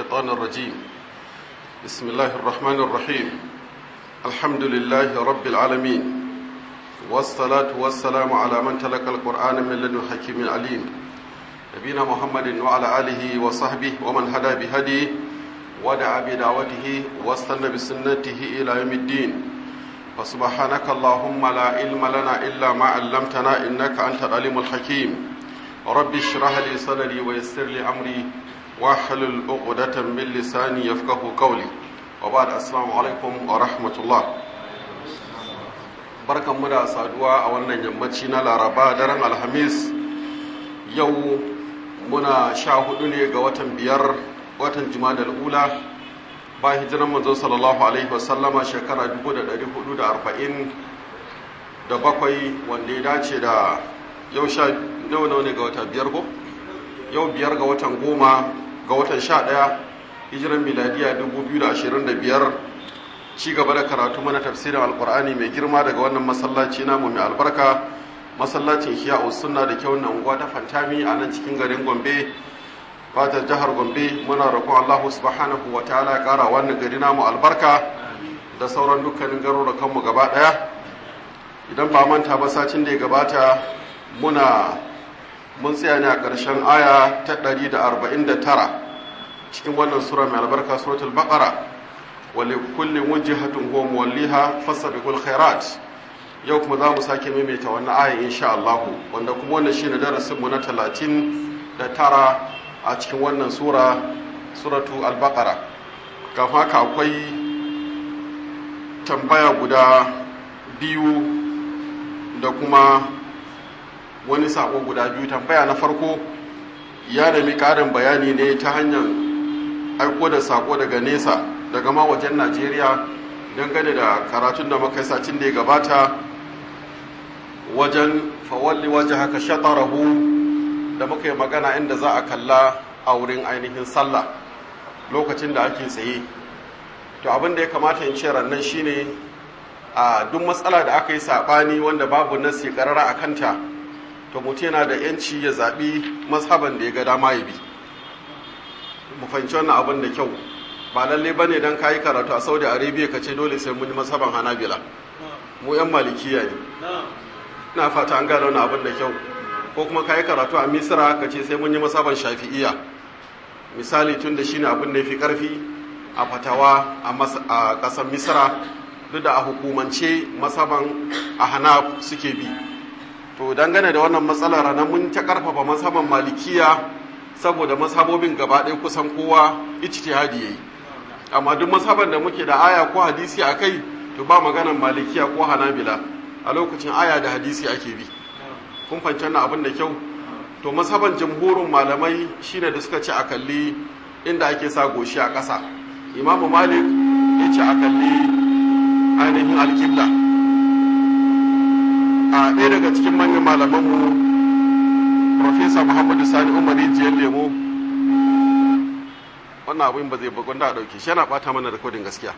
الشيطان الرجيم بسم الله الرحمن الرحيم الحمد لله رب العالمين والصلاة والسلام على من تلقى القرآن من لدن حكيم عليم نبينا محمد وعلى آله وصحبه ومن هدى بهديه ودعا بدعوته واستنى بسنته إلى يوم الدين فسبحانك اللهم لا علم لنا إلا ما علمتنا إنك أنت العليم الحكيم رب اشرح لي صدري ويسر لي أمري واحلل عقدة من لساني يفقه قولي وبعد السلام عليكم ورحمة الله barkan mu da saduwa a wannan yammaci na laraba daren alhamis yau muna sha hudu ne ga watan biyar watan jimadar ula ba hijiran manzo sallallahu alaihi wasallama shekara 1440 da bakwai wanda ya dace da yau sha nawa nawa ne ga wata biyar ko yau biyar ga watan goma ga watan sha ɗaya hijiran miladiya 2025 ci gaba da karatu mana tafsirin alkur'ani mai girma daga wannan masallaci namu mai albarka masallacin hiya sunna da kyau na unguwa ta fantami a nan cikin garin gombe fatar jihar gombe muna roƙon allahu subhanahu wa ta'ala ƙara wannan gari namu albarka da sauran dukkanin garurukanmu gaba ɗaya idan ba manta ba sacin da ya gabata muna mun tsaya ne a ƙarshen aya ta 149 cikin wannan sura mai albarka suratul baqara wali kullin wujhatun huwa muwalliha fasabiqul khairat yau kuma za mu sake maimaita wannan aya insha Allah wanda kuma wannan shine darasin mu na 39 a cikin wannan sura suratu al-baqara kafin haka akwai tambaya guda biyu da kuma wani sako guda biyu tambaya na farko ya nemi karin bayani ne ta hanyar aiko da sako daga nesa daga ma wajen najeriya dangane da karatun da muka sacin da ya gabata wajen fawalli waje haka shatarahu da muka yi magana inda za a kalla a wurin ainihin sallah lokacin da ake tsaye to abin da ya kamata in ce rannan shine a duk matsala da aka yi saɓani wanda babu nasi karara a kanta to mutum yana da yanci ya zaɓi mazhaban da ya ga dama ya bi mu fahimci wannan abin da kyau ba lalle ba ne don kayi karatu a saudi arabia ka ce dole sai mun yi mazhaban hanabila mu yan malikiya ne ina fata an gane wannan abin da kyau ko kuma kayi karatu a misira ka ce sai mun yi mazhaban shafi'iya misali tun da shine abin da ya fi karfi a fatawa a ƙasar misira duk da a hukumance masaban a hana suke bi to dangane da wannan matsalar ranar mun ta karfafa masaban malikiya saboda masabobin gaba ɗaya kusan kowa ijtihadi yayi amma duk masaban da muke da aya ko hadisi a kai to ba maganan malikiya ko hanabila a lokacin aya da hadisi ake bi kun fanci wannan abin da kyau to masaban jamhurin malamai shine da suka ce a kalli inda ake sa goshi a ƙasa imamu malik ya ce a kalli ainihin alkibla a ɗaya daga cikin manyan malamanmu profesa muhammadu sani umar rijiyar lemo wannan abin ba zai bugun da a ɗauke shi yana ɓata mana rikodin gaskiya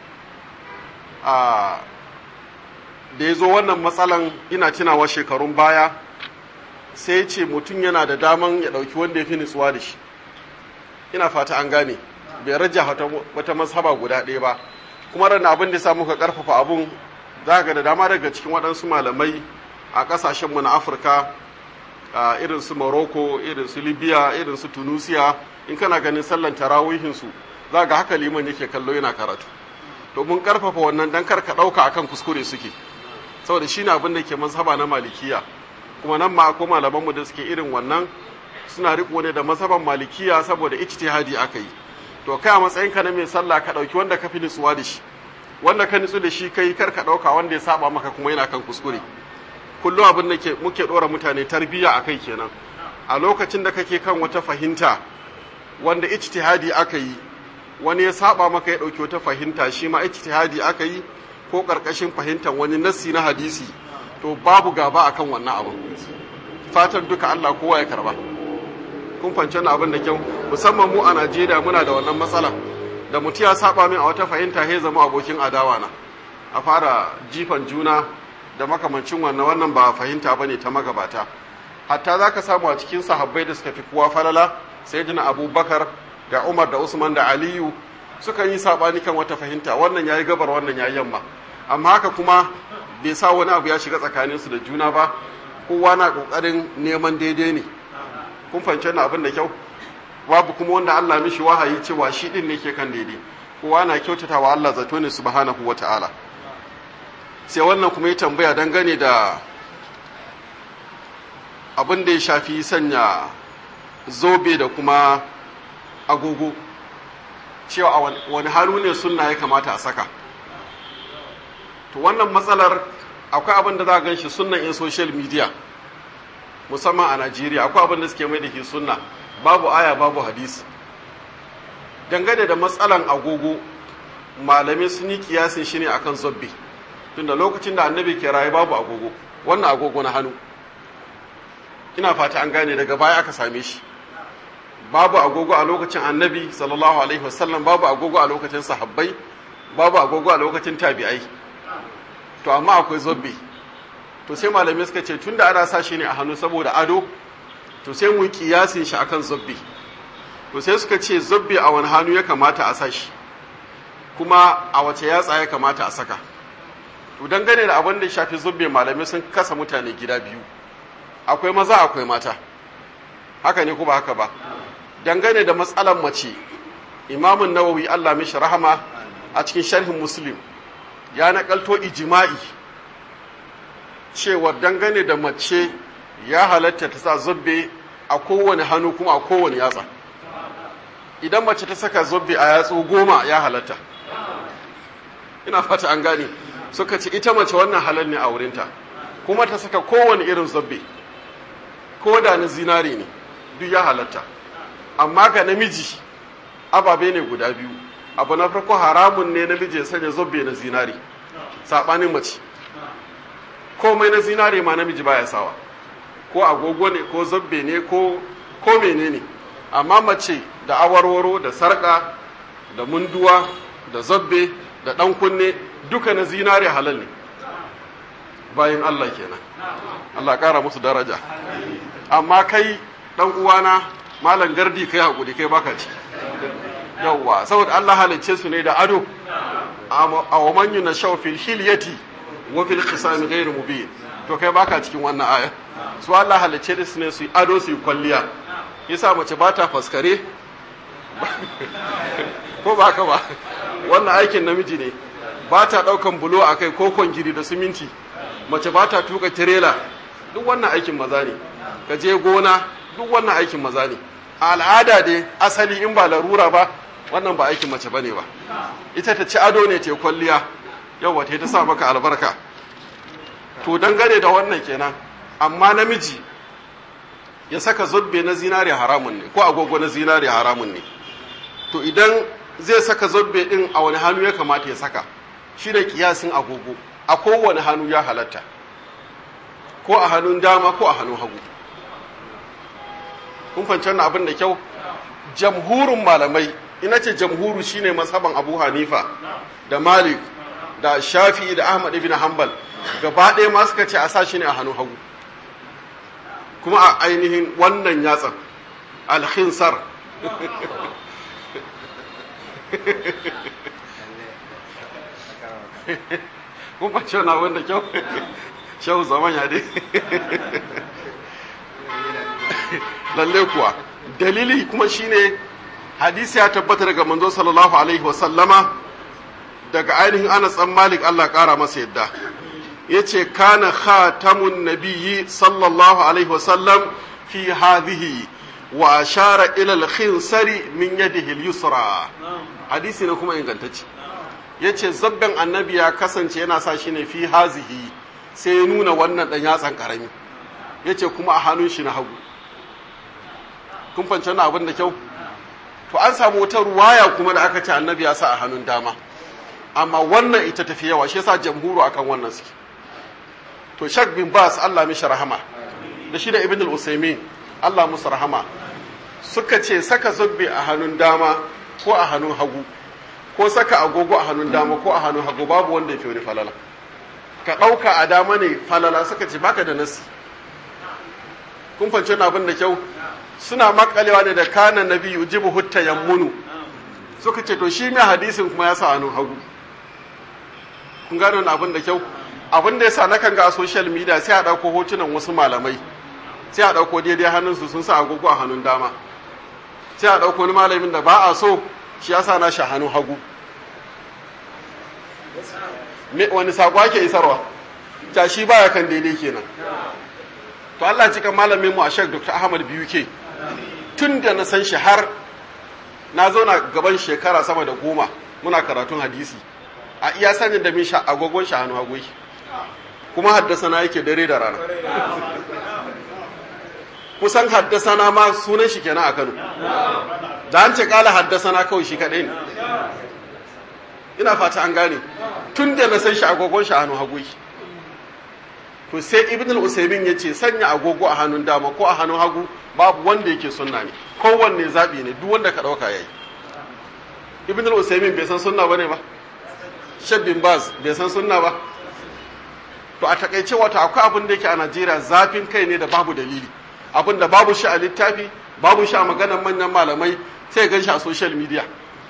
a da ya zo wannan matsalan ina tunawa shekarun baya sai ce mutum yana da daman ya ɗauki wanda ya fi nutsuwa da shi ina fata an gane bai raja wata mazhaba guda ɗaya ba kuma ran abin da samu ka karfafa abun za ga da dama daga cikin waɗansu malamai a ƙasashenmu na afirka irin su morocco irin su libya irin su tunisia in kana ganin sallan tarawihinsu za ga haka liman yake kallo yana karatu to mun karfafa wannan dan kar ka ɗauka akan kuskure suke saboda shi ne abin da ke mazhaba na malikiya kuma nan ma akwai malamanmu da suke irin wannan suna riko ne da mazhaban malikiya saboda ijtihadi aka yi to kai a matsayin ka na mai sallah ka dauki wanda ka fi nutsuwa da shi wanda ka nutsu da shi kai kar ka dauka wanda ya saba maka kuma yana kan kuskure kullum abin da ke muke dora mutane tarbiyya akai kenan a lokacin da kake kan wata fahimta wanda ijtihadi aka yi wani ya saba maka ya dauki wata fahimta shi ma ijtihadi aka yi ko karkashin fahimtar wani nassi na hadisi to babu gaba akan wannan abu fatan duka Allah kowa ya karba kun fahimci wannan abin da kyau musamman mu a Najeriya muna da wannan matsala da mutum ya saba min a wata fahimta ya zama abokin adawa na a fara jifan juna da makamancin wannan wannan ba fahimta bane ta magabata hatta zaka samu a cikin sahabbai da suka fi kowa falala sayyidina Abubakar ga umar da usman da aliyu suka yi sabani kan wata fahimta wannan yayi gabar wannan yayi yamma amma haka kuma bai sa wani abu ya shiga tsakaninsu da juna ba kowa na kokarin neman daidai ne kun fahimci wannan abin da kyau babu kuma wanda Allah mishi wahayi cewa shi din ne ke kan daidai kowa na kyautata wa Allah zato ne subhanahu wata'ala sai wannan kuma ya tambaya dangane da abin da ya shafi sanya zobe da kuma agogo cewa a wani hannu ne sunna ya kamata a saka to wannan matsalar akwai abin da za a gan shi sunnan in social media musamman a Najeriya akwai abin da suke mai da ke sunna babu aya babu hadisi dangane da matsalan agogo malamai sun yi kiyasin shi ne akan zobbe tunda lokacin da annabi ke raye babu agogo wannan agogo na hannu ina fata an gane daga baya aka same shi babu agogo a lokacin annabi sallallahu alaihi wasallam babu agogo a lokacin sahabbai babu agogo a lokacin tabi'ai to amma akwai zobbe to sai malamai suka ce tunda ana sa shi ne a hannu saboda ado to sai mu kiyasin shi akan zobbe to sai suka ce zobbe a wani hannu ya kamata a sa shi kuma a wace yatsa ya kamata a saka to dangane da abin da ya shafi zobbe malamai sun kasa mutane gida biyu akwai maza akwai mata haka ne ko ba haka ba dangane da matsalan mace imamun nawawi Allah mishi rahama a cikin sharhin muslim ya nakalto ijima'i cewa dangane da mace ya halatta ta sa zobbe a kowane hannu kuma a kowane yatsa idan mace ta saka zobbe a yatsu goma ya halatta ina fata an gane suka ce ita mace wannan halal ne a wurinta kuma ta saka kowane irin zobbe ko da na zinare ne duk ya halatta amma ga namiji ababe ne guda biyu abu na farko haramun ne namiji ya sanya zobbe na zinare saɓanin mace komai na zinare ma namiji baya sawa ko agogo ne ko zobbe ne ko ko menene amma mace da awarwaro da sarka da munduwa da zobbe da ɗan kunne duka na zinare halal ne bayan Allah kenan Allah ƙara musu daraja amma kai ɗan uwana malam gardi kai hakuri kai baka ci yawwa saboda Allah halicce su ne da ado a wa man yuna shaw fil hilyati wa fil khisam ghayr mubin to kai baka cikin wannan aya su Allah halicce su ne su yi ado su yi kwalliya yasa mace ba ta faskare ko ba haka ba wannan aikin namiji ne ba ta daukan bulo a kai ko kwangiri da siminti mace ba ta tuka tirela duk wannan aikin maza ne ka je gona duk wannan aikin maza ne a al'ada dai asali in ba larura ba wannan ba aikin mace bane ba ita ta ci ado ne ta kwalliya yawa ta sa maka albarka to dangane da wannan kenan amma namiji ya saka zubbe na zinare haramun ne ko agogo na zinare haramun ne to idan zai saka zubbe din a wani hannu ya kamata ya saka shi da kiyasin agogo a kowane hannu ya halatta ko a hannun dama ko a hannun hagu kun fahimci wannan abin da kyau jamhurin malamai ina ce jamhuru shine mazhaban abu hanifa da malik da shafi'i da ahmad ibn hanbal gaba ɗaya ma suka ce a sa shi ne a hannun hagu kuma a ainihin wannan yatsan alhinsar kun fahimci wannan abin da kyau shehu zaman ya dai lalle kuwa dalili kuma shine hadisi ya tabbata daga manzo sallallahu alaihi wasallama daga ainihin Anas dan Malik Allah kara masa yadda yace kana khatamun nabiyyi sallallahu alaihi wasallam fi hadhihi wa ashara ila al-khinsari min yadihi al-yusra hadisi ne kuma ingantacce yace zabban annabi ya kasance yana sa shi ne fi hazihi sai ya nuna wannan dan yatsan karami yace kuma a hannun shi na hagu kun fahimci wannan abin da kyau to an samu wata ruwaya kuma da aka ce annabi ya sa a hannun dama amma wannan ita tafi yawa shi yasa jamhuru akan wannan suke to shak bin bas Allah mishi rahama da shi da ibn al-usaymin Allah musu rahama suka ce saka zubbi a hannun dama ko a hannun hagu ko saka agogo a hannun dama ko a hannun hagu babu wanda ya fi wani falala ka ɗauka a dama ne falala suka ce baka da nasi kun fahimci wannan abin da kyau suna makalewa ne da kana nabi yujibu hutta yammunu suka ce to shi mai hadisin kuma ya sa hannun hagu kun gano abin da kyau abin da yasa nakan ga a social media sai a dauko hotunan wasu malamai sai a dauko daidai hannunsu sun sa agogo a hannun dama sai a dauko wani malamin da ba a so shi yasa na shi hannun hagu wani sako ake isarwa ta shi baya kan daidai kenan to Allah cikin malamin mu a Sheikh Dr. Ahmad BUK tun da na san shi har na zauna gaban shekara sama da goma muna karatun hadisi a iya sanin da min sha agogon shi hannu hagu kuma haddasa na yake dare da rana kusan haddasa na ma sunan shi kenan a Kano da an ce kala haddasa na kawai shi kadai ne ina fata an gane tun da na san shi agogon shi hannu hagu to sai ibn al-usaymin yace sanya agogo a hannun dama ko a hannun hagu babu wanda yake sunna ne kowanne zabi ne duk wanda ka dauka yayi ibn al-usaymin bai san sunna bane ba shabbin baz bai san sunna ba to a takaice wata akwai abin da yake a Najeriya zafin kai ne da babu dalili abin da babu shi a littafi babu shi a maganar manyan malamai sai gan shi a social media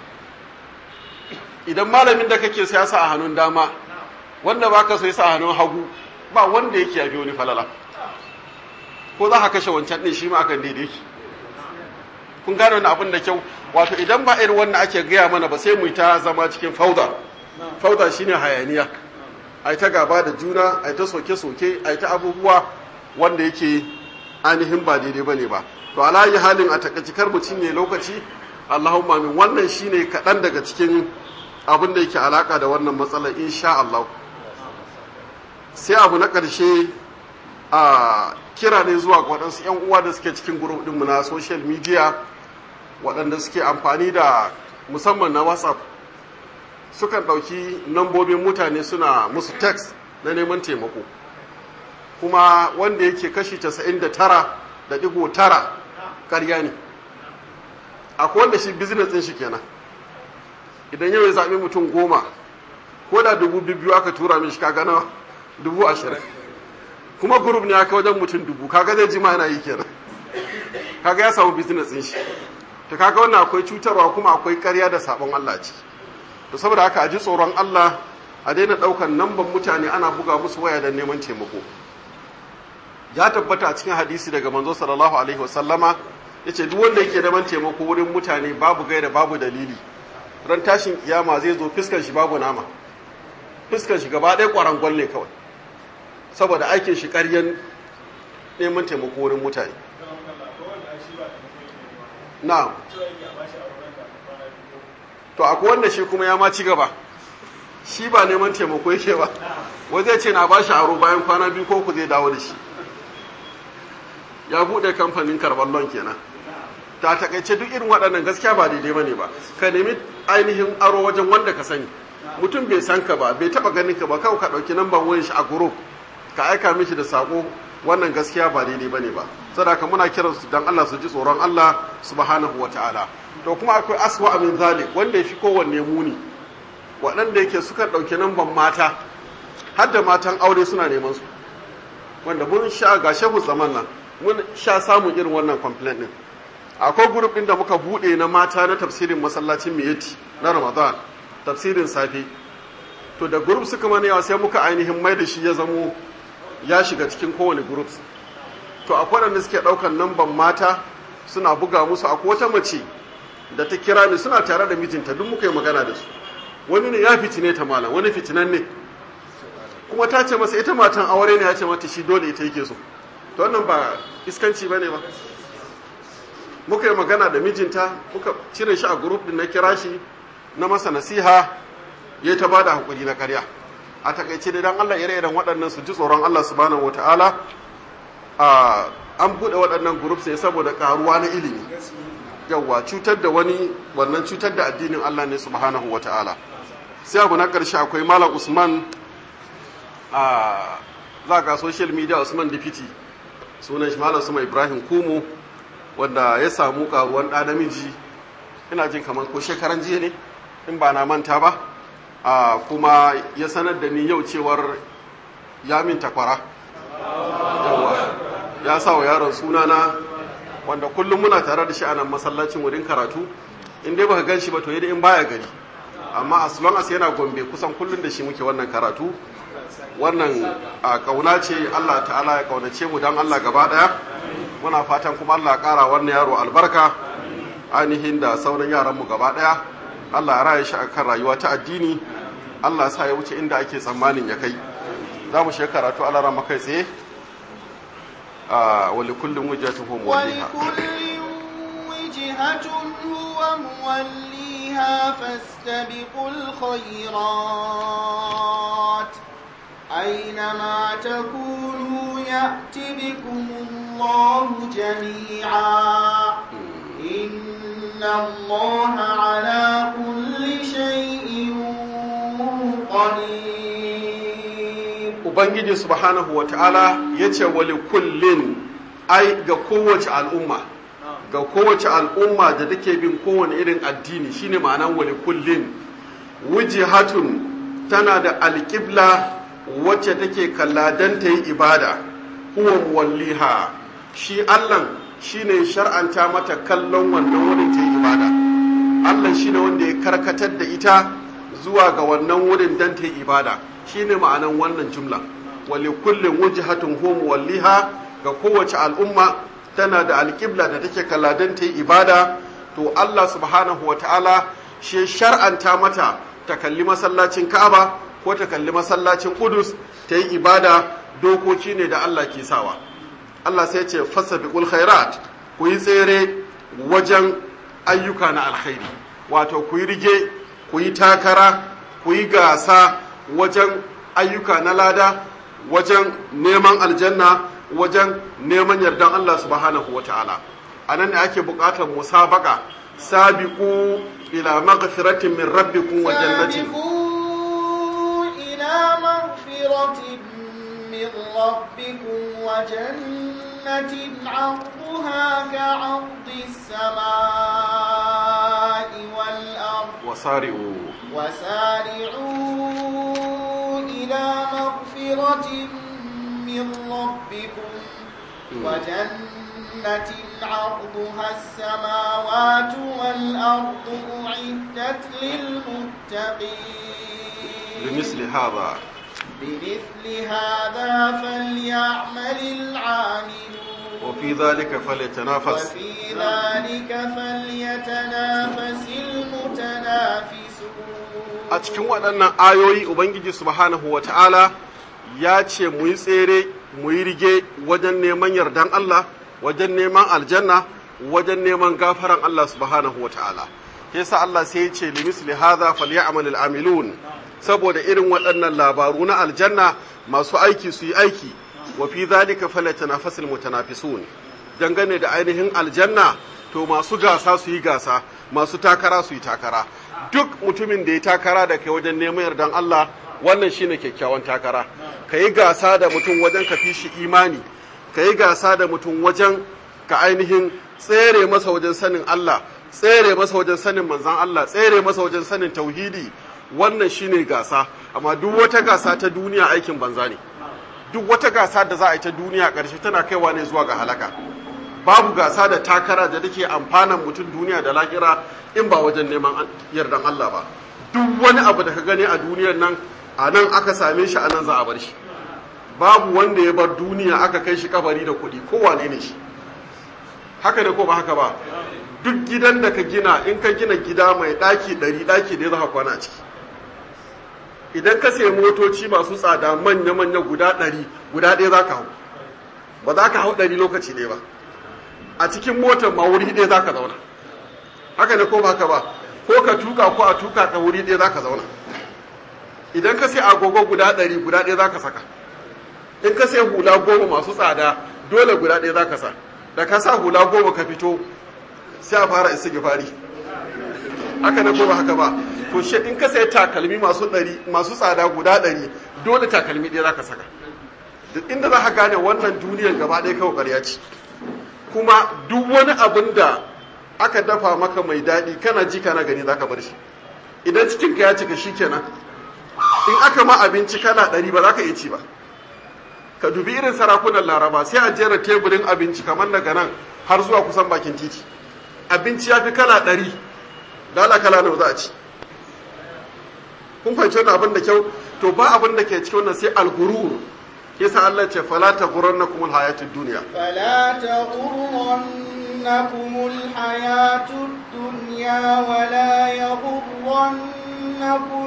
idan malamin da kake siyasa a hannun dama wanda baka so yasa a hannun hagu ba wanda yake yafi wani falala ko za ka kashe wancan ɗin shi ma akan daidai ki kun gane wani abin da kyau wato idan ba irin wannan ake gaya mana ba sai mu ta zama cikin fauda fauda shine hayaniya ai ta gaba da juna ai ta soke-soke ai ta abubuwa wanda yake ainihin ba daidai bane ba to alayi halin a takaici kar mu cinye lokaci Allahumma min wannan shine kaɗan daga cikin abin da yake alaka da wannan matsalar insha Allah sai abu na ƙarshe a kira ne zuwa ga waɗansu 'yan uwa da suke cikin group ɗinmu na social media waɗanda suke amfani da musamman na whatsapp sukan ɗauki nambobin mutane suna musu text na neman taimako kuma wanda yake kashi 99 da ɗigo tara ƙarya ne akwai wanda shi business ɗin shi kenan idan yau ya zaɓi mutum goma ko da dubu biyu aka tura min shi kaga nawa dubu ashirin kuma group ne aka wajen mutum dubu kaga zai jima yana yi kenan kaga ya samu business din shi to kaga wannan akwai cutarwa kuma akwai ƙarya da sabon Allah ce to saboda haka a ji tsoron Allah a daina ɗaukan namban mutane ana buga musu waya don neman taimako ya tabbata a cikin hadisi daga manzo sallallahu alaihi wasallama yace duk wanda yake neman taimako wurin mutane babu gaira babu dalili ran tashin kiyama zai zo fiskan shi babu nama fiskan shi gaba ɗaya ƙwarangwal ne kawai saboda aikin shi ƙaryen neman taimako wurin mutane na to akwai wanda shi kuma ya ma ci gaba shi ba neman taimako yake ba wai zai ce na ba shi aro bayan kwana biyu ko ku zai dawo da shi ya buɗe kamfanin karɓar lon kenan ta takaice duk irin waɗannan gaskiya ba daidai ba ne ba ka nemi ainihin aro wajen wanda ka sani mutum bai san ka ba bai taɓa ganin ka ba kawai ka ɗauki namban wayan shi a group ka aika mishi da sako wannan gaskiya ba daidai bane ba sadaka muna kiran su dan Allah su ji tsoron Allah subhanahu wataala to kuma akwai aswa min zalik wanda yafi kowanne muni waɗanda yake suka ɗauki namban mata har da matan aure suna neman su wanda mun sha ga shehu zaman nan mun sha samun irin wannan complaint din akwai group din da muka bude na mata na tafsirin masallacin miyati na Ramadan tafsirin safe to da group suka mana yawa sai muka ainihin mai da shi ya zamo ya shiga cikin kowane groups to akwai wanda suke daukan namban mata suna buga musu akwai wata mace da ta kira ni suna tare da mijinta duk muka yi magana da su wani ne ya fitine ta malam wani fitinan ne kuma ta ce masa ita matan aure ne ya ce mata shi dole ita yake so to wannan ba iskanci ba ne ba muka yi magana da mijinta muka cire shi a group din na kira shi na masa nasiha ya ta bada hakuri na karya a takaice da dan Allah ire-iren waɗannan su ji tsoron Allah subhanahu wataala a an buɗe waɗannan groups ne saboda karuwa na ilimi yawwa cutar da wani wannan cutar da addinin Allah ne subhanahu wataala sai abu na ƙarshe akwai malam Usman a za ga social media Usman Dipiti sunan shi malam Suma Ibrahim Kumu wanda ya samu karuwan ɗa namiji ina jin kamar ko shekaran jiya ne in ba na manta ba a kuma ya sanar da ni yau cewar ya min takwara ya sa wa yaron sunana wanda kullum muna tare da shi a nan masallacin wurin karatu in dai baka gan shi ba to yadda in baya gari amma as long as yana gombe kusan kullum da shi muke wannan karatu wannan a kauna ce Allah ta'ala ya kaunace mu dan Allah gaba daya muna fatan kuma Allah ya kara wannan yaro albarka ainihin da sauran yaran mu gaba daya Allah ya raya shi akan rayuwa ta addini Allah ya sa ya wuce inda ake tsammanin ya kai za mu shiga karatu Allah ran kai tsaye a wali kullum wujhatuhum waliha وجهة هو موليها فاستبقوا الخيرات أينما تكونوا يأت بكم الله جميعا إن الله على كل شيء قدير Ubangiji subhanahu wa ta'ala ya ce wali kullin ai ga kowace al'umma ga kowace al'umma da take bin kowane irin addini shine ma'anan wali kullin wujihatun tana da alƙibla wacce take kalla don ta yi ibada huwa muwalliha shi Allah shine shar'anta mata kallon wannan wurin ta yi ibada Allah shine wanda ya karkatar da ita zuwa ga wannan wurin don ta yi ibada shine ma'anan wannan jumla wali kullin wujihatun huwa muwalliha ga kowace al'umma tana da alƙibla da take kalla don ta yi ibada to Allah subhanahu wa ta'ala shi shar'anta mata ta kalli masallacin Ka'aba ko ta kalli masallacin Qudus ta yi ibada dokoki ne da Allah ke sawa Allah sai ce fasabiqul khairat ku yi tsere wajen ayyuka na alkhairi wato ku yi rige ku yi takara ku yi gasa wajen ayyuka na lada wajen neman aljanna wajen neman yardan Allah subhanahu wa ta'ala a nan ne ake buƙatar musabaka sabiqu ila maghfiratin min rabbikum wa jannatin سابقوا إلى مغفرة من ربكم وجنة عرضها كعرض السماء والأرض wasari'u وسارعوا إلى مغفرة من ربكم وجنة عرضها السماوات والأرض أعدت للمتقين limithli hadha بمثل هذا فليعمل العاملون wa fi dhalika falyatanafas وفي ذلك فليتنافس المتنافسون a cikin waɗannan ayoyi ubangiji subhanahu wa ta'ala ya ce mu yi tsere mu yi rige wajen neman yardan Allah wajen neman aljanna wajen neman gafaran Allah subhanahu wa ta'ala yasa Allah sai ya ce limisli hadha falyamal amilun saboda irin waɗannan labaru na aljanna masu aiki su yi aiki wa fi dhalika falyatanafasul mutanafisun dangane da ainihin aljanna to masu gasa su yi gasa masu takara su yi takara duk mutumin da ya takara da kai wajen neman yardan Allah wannan shine kyakkyawan takara ka yi gasa da mutum wajen ka fi shi imani ka yi gasa da mutum wajen ka ainihin tsere masa wajen sanin Allah tsere masa wajen sanin manzan Allah tsere masa wajen sanin tauhidi wannan shine gasa amma duk wata gasa ta duniya aikin banza ne duk wata gasa da za a yi ta duniya ƙarshe tana kaiwa ne zuwa ga halaka babu gasa da takara da take amfanan mutum duniya da lahira in ba wajen neman yardan Allah ba duk wani abu da ka gani a duniyar nan a nan aka same shi a nan za a bar shi babu wanda ya bar duniya aka kai shi kabari da kuɗi kowane ne shi haka ne ko ba haka ba duk gidan da ka gina in ka gina gida mai ɗaki ɗari ɗaki da ya za ka kwana a ciki idan ka sayi motoci masu tsada manya-manya guda ɗari guda ɗaya za ka hau ba za ka hau ɗari lokaci ɗaya ba a cikin motar ma wuri ɗaya za ka zauna haka ne ko ba haka ba ko ka tuka ko a tuka ka wuri ɗaya za ka zauna idan ka sai agogo guda ɗari guda ɗaya za ka saka in ka sai hula goma masu tsada dole guda ɗaya za ka sa da ka sa hula goma ka fito sai a fara isa gifari haka ne ko ba haka ba to shi in ka sai takalmi masu ɗari masu tsada guda ɗari dole takalmi ɗaya za ka saka duk inda za ka gane wannan duniyar gaba ɗaya kawai ƙarya ce kuma duk wani abin da aka dafa maka mai daɗi kana ji kana gani za ka bar shi idan cikinka ya cika shi kenan in aka ma abinci kana ɗari ba za ka iya ci ba ka dubi irin sarakunan laraba sai a jera teburin abinci kamar daga nan har zuwa kusan bakin titi abinci ya fi kala ɗari dala kala nawa za a ci kun fahimci wannan abin da kyau to ba abin da ke cikin wannan sai alghurur yasa Allah ce fala taghurrannakum alhayatud dunya فلا تغرنكم الحياة الدنيا ولا يغرنكم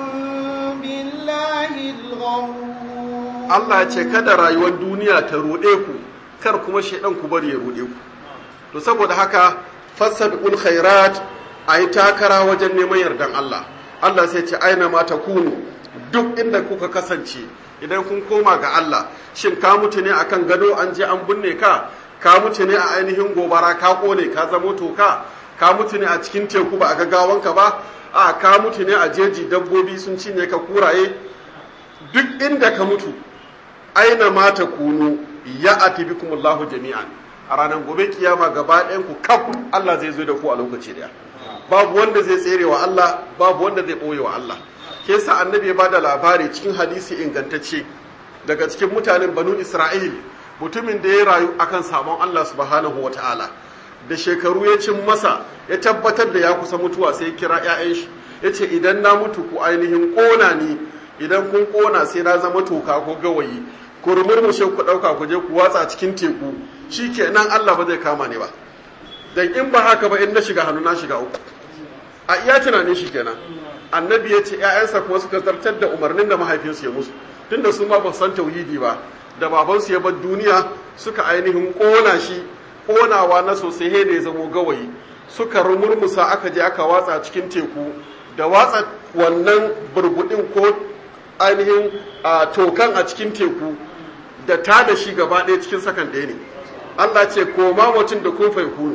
بالله الغرور Allah ya ce kada rayuwar duniya ta ruɗe ku kar kuma shaidan ku bari ya ruɗe ku to saboda haka fasabiqul khairat ayi takara wajen neman yardan Allah Allah sai ce aina ma takunu duk inda kuka kasance idan kun koma ga Allah shin ka mutu ne akan gado an je an binne ka ka mutu ne a ainihin gobara ka kone ka zamo toka ka mutu ne a cikin teku ba a gaggawanka ba a ka mutu ne a jeji dabbobi sun cinye ka kuraye duk inda ka mutu aina ma takunu ya ati bikumullahu jami'an a ranar gobe kiyama gaba ɗayan ku kaf Allah zai zo da ku a lokaci daya babu wanda zai tsere wa Allah babu wanda zai ɓoye wa Allah ke sa annabi ya bada labari cikin hadisi ingantacce daga cikin mutanen banu Isra'il mutumin da ya rayu akan sabon Allah subhanahu wata'ala da shekaru ya cin masa ya tabbatar da ya kusa mutuwa sai ya kira 'ya'yan shi ya ce idan na mutu ku ainihin ƙona ni idan kun ƙona sai na zama toka ko gawayi ku rumurmushe ku ɗauka ku je ku watsa cikin teku shi ke nan Allah ba zai kama ni ba dan in ba haka ba in na shiga hannu na shiga uku a iya tunanin shi kenan annabi ya ce ‘ya'yansa kuma suka zartar da umarnin da mahaifinsu ya musu tunda su ma ba san tauhidi ba da babansu ya bar duniya suka ainihin ƙona shi ƙonawa na sosai he da ya zamo gawayi suka rumurmusa aka je aka watsa cikin teku da watsa wannan burbuɗin ko ainihin tokan a cikin teku da ta da shi gaba ɗaya cikin sakan ɗaya ne Allah ce koma mutum da kun kunu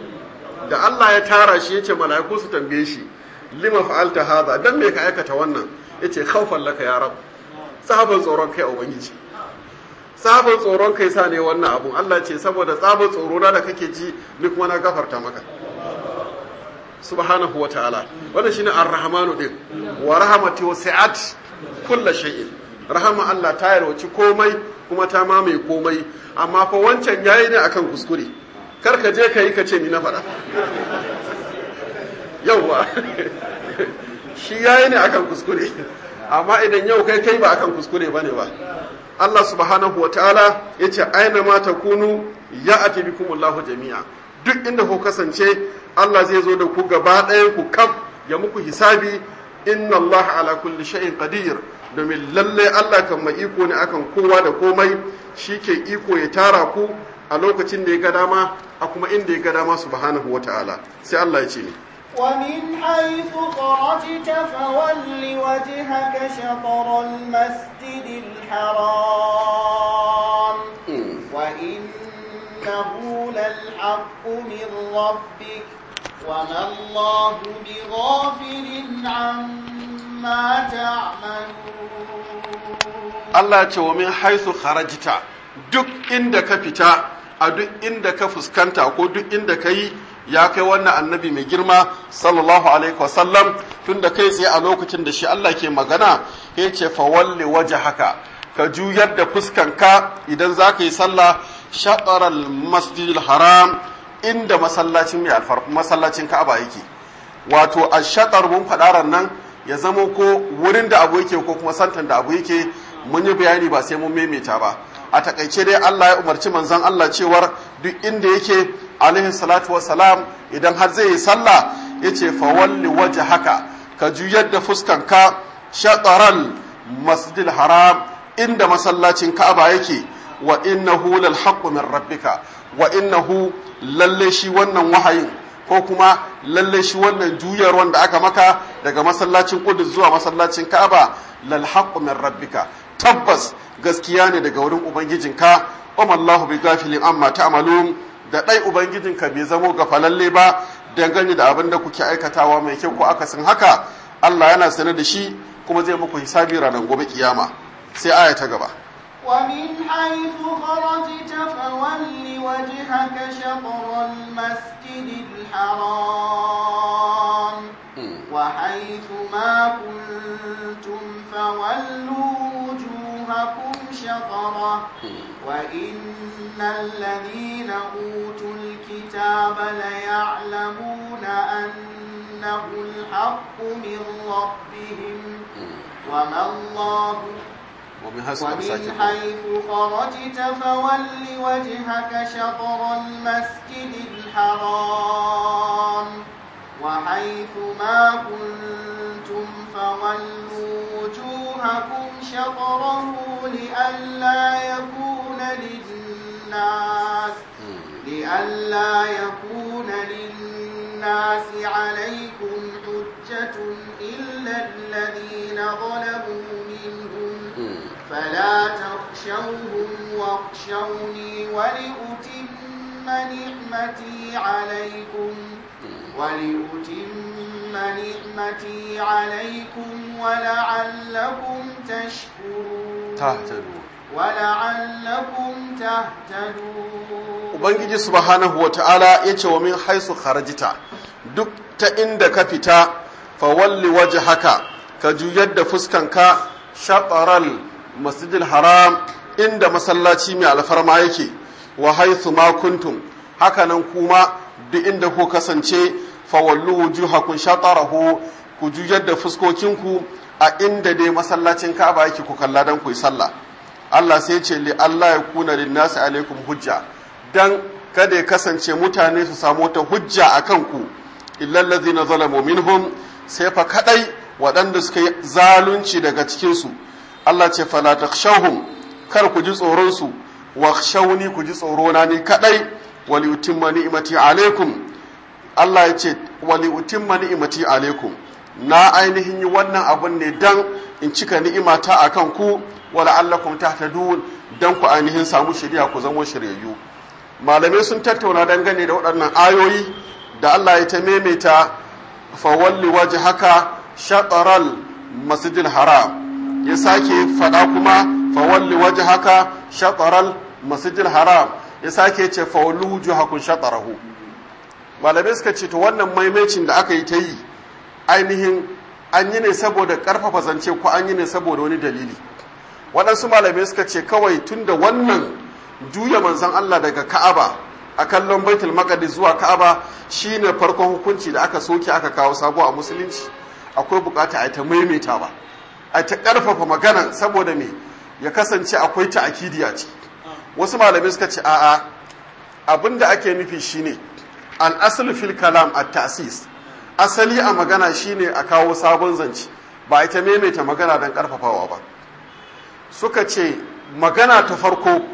da Allah ya tara shi yace mala'iku su tambaye shi lima fa'alta hadha dan me ka aikata wannan yace khawfan laka ya rab sahaban tsoron kai ubangiji sahaban tsoron kai sa ne wannan abun Allah ce saboda tsaban tsoro na da kake ji ni kuma na gafarta maka subhanahu wa ta'ala wannan shine ar-rahmanu din wa rahmati wasi'at kullu shay'in rahama Allah ta yarwaci komai kuma ta mamaye komai amma fa wancan yayi ne akan kuskure kar ka je ka yi ka ce ni na faɗa yauwa shi yayi ne akan kuskure amma idan yau kai kai ba akan kuskure bane ba Allah subhanahu wa ta'ala ya ce aina ma takunu ya ati bikumullahu jami'a duk inda ku kasance Allah zai zo da ku gaba ɗayan ku kaf ya muku hisabi inna Allah ala kulli shay'in qadir domin lalle Allah kan mai iko ne akan kowa da komai shi ke iko ya tara ku a lokacin da ya ga dama a kuma inda ya ga dama subhanahu ta'ala sai Allah ya ce ne ومن حيث خرجت فول وجهك شطر المسجد الحرام وإنه للحق من ربك وما الله بغافل عما تعملون Allah ya ce wa min haisu kharajta duk inda ka fita a duk inda ka fuskanta ko duk inda ka yi ya kai wannan annabi mai girma sallallahu alaihi wasallam tun da kai tsaye a lokacin da shi Allah ke magana ya ce fa walli waje haka ka juyar da fuskanka idan za ka yi sallah shaɗarar masjidil haram inda masallacin mai alfar masallacin ka'aba yake wato a shaɗar mun faɗaran nan ya zamo ko wurin da abu yake ko kuma santan da abu yake mun yi bayani ba sai mun maimaita ba a takaice dai Allah ya umarci manzon Allah cewar duk inda yake alaihi salatu wassalam idan har zai yi sallah yace fa walli haka ka juyar da fuskanka shataral masjidil haram inda masallacin Ka'aba yake wa innahu lal haqqu min rabbika wa innahu lalle shi wannan wahayin ko kuma lalle shi wannan juyar wanda aka maka daga masallacin Qudus zuwa masallacin Ka'aba lal haqqu min rabbika tabbas gaskiya ne daga wurin ubangijinka umallahu bi gafilin amma ta'malun da dai ubangijinka bai zamo gafalalle ba dangane da abin da kuke aikatawa mai kyau ko akasin haka Allah yana sane da shi kuma zai muku hisabi ranar gobe kiyama sai aya ta gaba ومن حيث خرجت فول وجهك شطر المسجد الحرام وحيث ما كنتم فولوا وجوهكم شطرة وإن الذين أوتوا الكتاب ليعلمون أنه الحق من ربهم وما الله ومن حيث ومن مساكن حيث خرجت فول وجهك شطر المسجد الحرام وحيث ما كنتم فولوا وجوهكم شطره لئلا يكون للناس لئلا يكون للناس عليكم حجة إلا الذين ظلموا منهم فلا تخشوهم واخشوني ولأتم نعمتي عليكم ولأتم نعمتي عليكم ولعلكم تشكرون tahtadu ولعلكم تهتدون ubangiji subhanahu wata'ala yace wa min haisu kharajita duk ta inda ka fita fa walli wajhaka ka juyar da fuskanka shataral masjidil haram inda masallaci mai alfarma yake wa haisu ma kuntum hakanan kuma duk inda ku kasance fa wallu wujuhakum shatarahu ku juyar da fuskokinku a inda dai masallacin Ka'aba yake ku kalla dan ku yi sallah Allah sai ce li Allah ya kuna linnasi alaikum hujja dan kada ya kasance mutane su samu wata hujja a kanku illal ladzina zalamu minhum sai fa kadai waɗanda suka yi zalunci daga cikin su Allah ce fala takhshawhum kar ku ji tsoron su wakhshawni ku ji tsoro na ni kadai wali utimma ni'mati alaikum Allah ya ce wali utimma ni'mati alaikum na ainihin yi wannan abun ne dan in cika ni'imata akan ku wala allakum tahtadun dan ku ainihin samu shari'a ku zama shiryayyu malamai sun tattauna dangane da waɗannan ayoyi da Allah ya ta maimaita fawalli waje haka shataral masjidil haram ya sake faɗa kuma fawalli waje haka shataral masjidil haram ya sake ce fawalli wujuhakum shatarahu malamai suka ce to wannan maimacin da aka yi ta yi ainihin an yi ne saboda ƙarfafa zance ko an yi ne saboda wani dalili waɗansu malamai suka ce kawai tun da wannan juya manzan Allah daga Ka'aba a kallon Baitul Maqdis zuwa Ka'aba shine farkon hukunci da aka soke aka kawo sabo a musulunci akwai bukata a ta maimaita ba a ta karfafa magana saboda me ya kasance akwai ta akidi a ciki wasu malamai suka ce a'a abinda ake nufi shine al asl fil kalam at ta'sis asali a magana shine a kawo sabon zance ba ita maimaita magana don karfafawa ba suka ce magana ta farko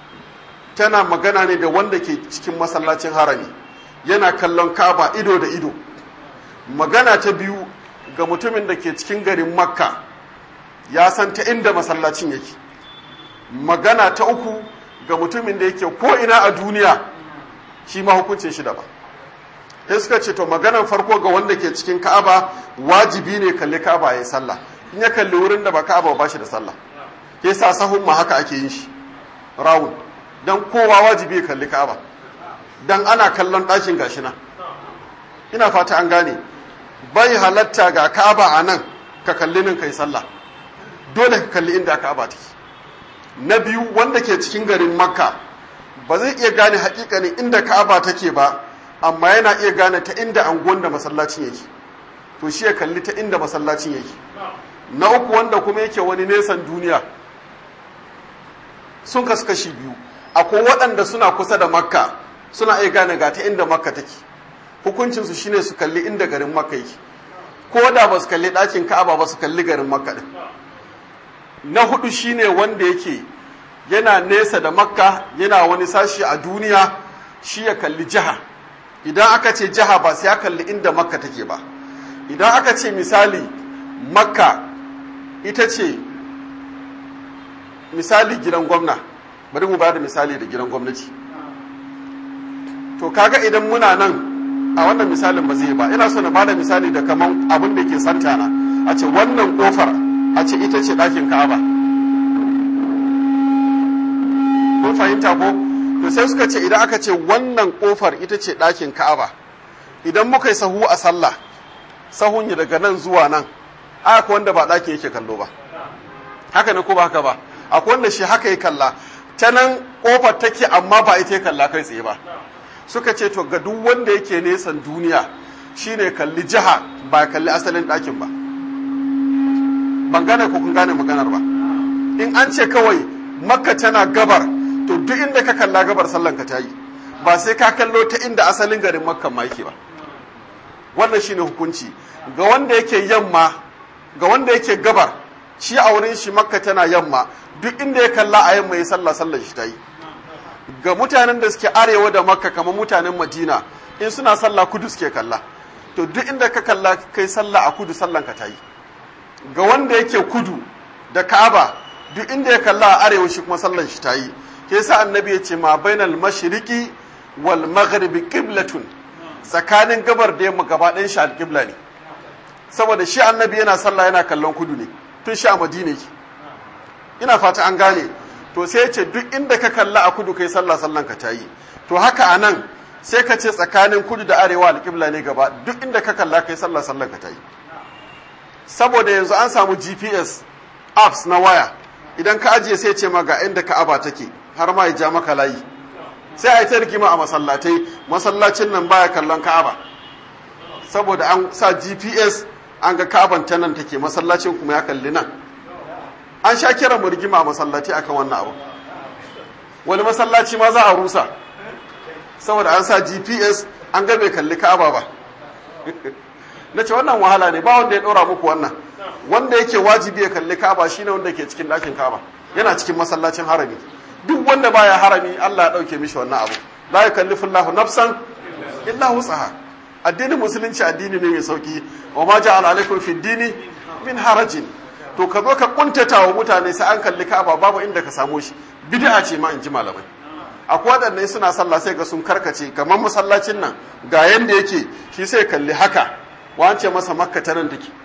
tana magana ne da wanda ke cikin masallacin harami yana kallon kaba ido da ido magana ta biyu ga mutumin da ke cikin garin makka ya san ta inda masallacin yake magana ta uku ga mutumin da yake ko'ina a duniya shi ma hukuncin shi daban sai suka ce to maganar farko ga wanda ke cikin ka'aba wajibi ne kalli ka'aba ya sallah in ya kalli wurin da ba ka'aba ba shi da sallah ke sa sahun ma haka ake yin shi rawun dan kowa wajibi ya kalli ka'aba dan ana kallon ɗakin gashi nan ina fata an gane bai halatta ga ka'aba a nan ka kalli nan kai sallah dole ka kalli inda ka'aba take na biyu wanda ke cikin garin makka ba zai iya gane hakikanin inda ka'aba take ba amma yana iya gane ta inda anguwan da masallacin yake to shi ya kalli ta inda masallacin yake na uku wanda kuma yake wani nesan duniya sun kasu kashi biyu akwai waɗanda suna kusa da makka suna iya gane ga ta inda makka take hukuncinsu shine su kalli inda garin makka yake ko da ba su kalli ɗakin ka'aba ba su kalli garin makka ɗin na hudu shine wanda yake yana nesa da makka yana wani sashi a duniya shi ya kalli jiha idan aka ce jiha ba sai ya kalli inda makka take ba idan aka ce misali makka ita ce misali gidan gwamna bari mu ba da misali da gidan gwamnati to kaga idan muna nan a wannan misalin ba zai ba ina so na bada misali da kaman abin da ke santana a ce wannan kofar a ce ita ce ɗakin ka'aba kun fahimta ko to sai suka ce idan aka ce wannan kofar ita ce ɗakin ka'aba idan muka yi sahu a sallah sahun ya daga nan zuwa nan aka wanda ba ɗakin yake kallo ba haka ne ko ba haka ba akwai wanda shi haka ya kalla ta nan kofar take amma ba ita ya kalla kai tsaye ba suka ce to ga duk wanda yake nesan duniya shine kalli jiha ba kalli asalin ɗakin ba ban gane ko kun gane maganar ba in an ce kawai makka tana gabar to duk inda ka kalla gabar sallan ka ta yi ba sai ka kallo ta inda asalin garin makka ma yake ba wannan shine hukunci ga wanda yake yamma ga wanda yake gabar shi a wurin shi makka tana yamma duk inda ya kalla a yamma ya sallah sallar shi ta yi ga mutanen da suke arewa da makka kamar mutanen madina in suna sallah kudu suke kalla to duk inda ka kalla kai sallah a kudu sallan ka ta yi ga wanda yake kudu da ka'aba duk inda ya kalla a arewa shi kuma sallan shi ta yi ke sa annabi ya ce ma bainal mashriqi wal maghribi qiblatun tsakanin gabar da yamma gaba ɗayan shi alƙibla ne saboda shi annabi yana sallah yana kallon kudu ne tun shi a madina yake ina fata an gane to sai ya ce duk inda ka kalla a kudu kai sallah sallan ka ta yi to haka a nan sai ka ce tsakanin kudu da arewa alƙibla ne gaba duk inda ka kalla kai sallah sallan ka ta yi saboda yanzu an samu gps apps na waya idan ka ajiye sai ce ma ga inda ka'aba take har ma ya ja maka layi sai a yi ta rigima a masallatai masallacin nan baya kallon ka'aba saboda an sa gps an ga ka'aban ta nan take masallacin kuma ya kalli nan an sha kiran mu rigima a masallaci akan wannan abu wani masallaci ma za a rusa saboda an sa gps an ga bai kalli ka'aba ba na ce wannan wahala ne ba wanda ya ɗora muku wannan wanda yake wajibi ya kalli ka'aba shine wanda ke cikin ɗakin ka'aba yana cikin masallacin harami duk wanda baya harami Allah ya ɗauke mishi wannan abu la yukallifu Allahu nafsan illa wus'aha addinin musulunci addini ne mai sauki wa ma ja'ala alaikum fi dini min harajin to ka zo ka kuntata wa mutane sai an kalli ka'aba babu inda ka samo shi bid'a ce ma in ji malamai akwai waɗanne suna sallah sai ga sun karkace kamar masallacin nan ga yanda yake shi sai kalli haka wance masa makka ta nan take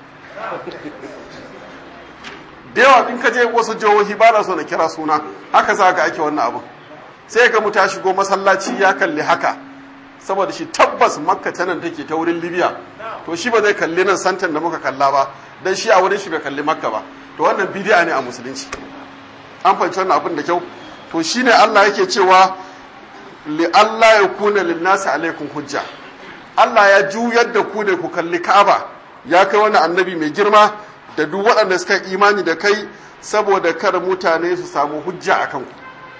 da yawa in ka je wasu jihohi ba na so na kira suna haka za ka ake wannan abu sai ga mu ta shigo masallaci ya kalli haka saboda shi tabbas makka ta nan take ta wurin libya to shi ba zai kalli nan santan da muka kalla ba dan shi a wurin shi bai kalli makka ba to wannan bidi'a ne a musulunci an fahimci wannan abin da kyau to shine Allah yake cewa li Allah ya kuna lin nasi alaikum hujja Allah ya juyar da ku ne ku kalli Ka'aba ya kai wani annabi mai girma da duk waɗanda suka imani da kai saboda kar mutane su samu hujja a kanku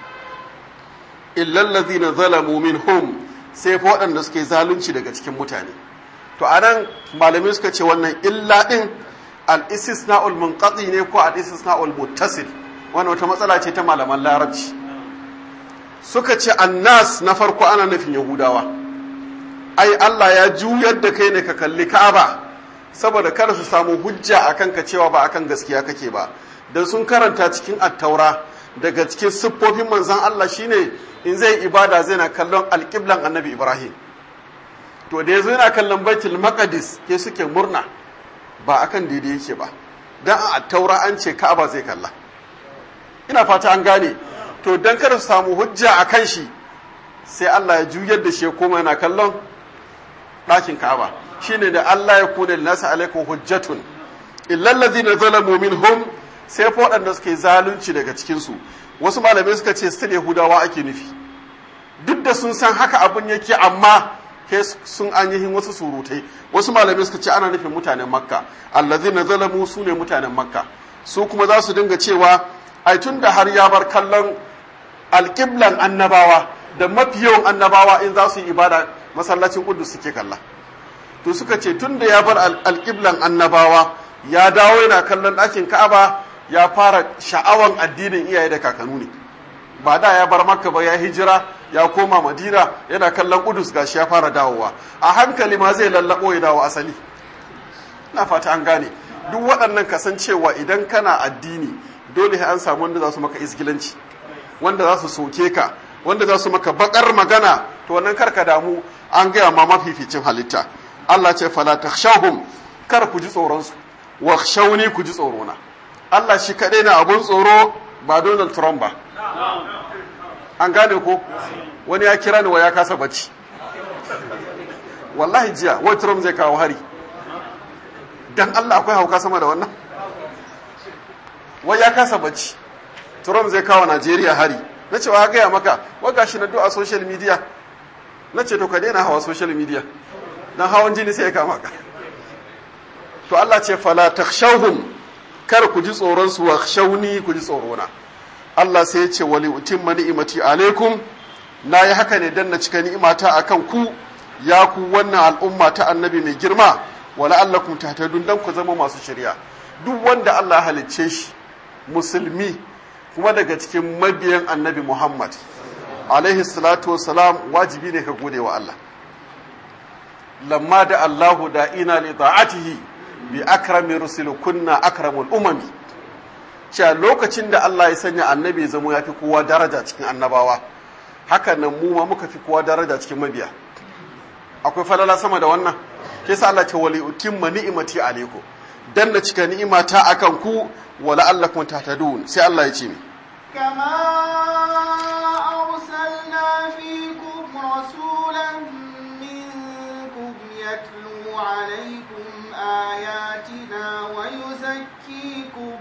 illal ladzina zalamu minhum sai fa waɗanda suke zalunci daga cikin mutane to anan malamai suka ce wannan illa din al-istisna'ul munqati ne ko al-istisna'ul muttasil wannan wata matsala ce ta malaman larabci suka ce annas na farko ana nufin yahudawa ai Allah ya juyar da kai ne ka kalli Ka'aba saboda kada su samu hujja akan ka cewa ba akan gaskiya kake ba dan sun karanta cikin attaura daga cikin siffofin manzon Allah shine in zai ibada zai na kallon alƙiblan annabi Ibrahim to da yazo yana kallon Baitul Maqdis ke suke murna ba akan daidai yake ba dan a attaura an ce Ka'aba zai kalla ina fata an gane to dan kada su samu hujja akan shi sai Allah ya juyar da shi koma yana kallon ɗakin Ka'aba shine da Allah ya kuna nasa alaikum hujjatun illal ladina zalamu minhum sai fa waɗanda suke zalunci daga cikin su wasu malamai suka ce su Yahudawa ake nufi duk da sun san haka abun yake amma ke sun ainihin wasu surutai wasu malamai suka ce ana nufin mutanen Makka allazina zalamu su ne mutanen Makka su kuma za su dinga cewa ai tun da har ya bar kallon alƙiblan annabawa da mafi yawan annabawa in za su yi ibada masallacin kudus suke kalla to suka ce tun da ya bar alƙiblan annabawa ya dawo yana kallon ɗakin ka'aba ya fara sha'awan addinin iyaye da kakanu ne ba da ya bar makka ba ya hijira ya koma madina yana kallon kudus gashi ya fara dawowa a hankali ma zai lallabo ya dawo asali na fata an gane duk waɗannan kasancewa idan kana addini dole an samu wanda za su maka isgilanci wanda za su soke ka wanda za su maka bakar magana to wannan karka damu an gaya ma mafificin halitta Allah ce fala takhshawhum kar ku ji tsoron su wa khshawni ku ji tsoro na Allah shi kadai na abun tsoro ba Donald Trump ba an gane ko wani ya kira ni wa ya kasa bacci wallahi jiya wai Trump zai kawo hari dan Allah akwai hauka sama da wannan wai ya kasa bacci trump zai kawo najeriya hari na ce wa gaya maka wa gashi na a social media na ce to ka daina hawa social media dan hawan jini sai ya kama ka to Allah ce fala takhshawhum kar ku ji tsoron su wa khshawni ku ji tsorona Allah sai ya ce wali utimma ni'imati alaikum na yi haka ne dan na cika ni'imata akan ku ya ku wannan al'umma ta annabi mai girma wala allakum tahtadun dan ku zama masu shari'a duk wanda Allah halicce shi musulmi kuma daga cikin mabiyan annabi Muhammad alaihi salatu wassalam wajibi ne ka gode wa Allah lamma da Allahu da ina li ta'atihi bi akrami rusul kunna akramul umami cewa lokacin da Allah ya sanya annabi ya zama yafi kowa daraja cikin annabawa haka nan mu ma muka fi kowa daraja cikin mabiya akwai falala sama da wannan ke sa Allah ce wali utimma ni'imati alaikum dan na cika ni'imata akan ku wala allakum tahtadun sai Allah ya ce ni كما أرسلنا فيكم رسولا منكم يتلو عليكم آياتنا ويزكيكم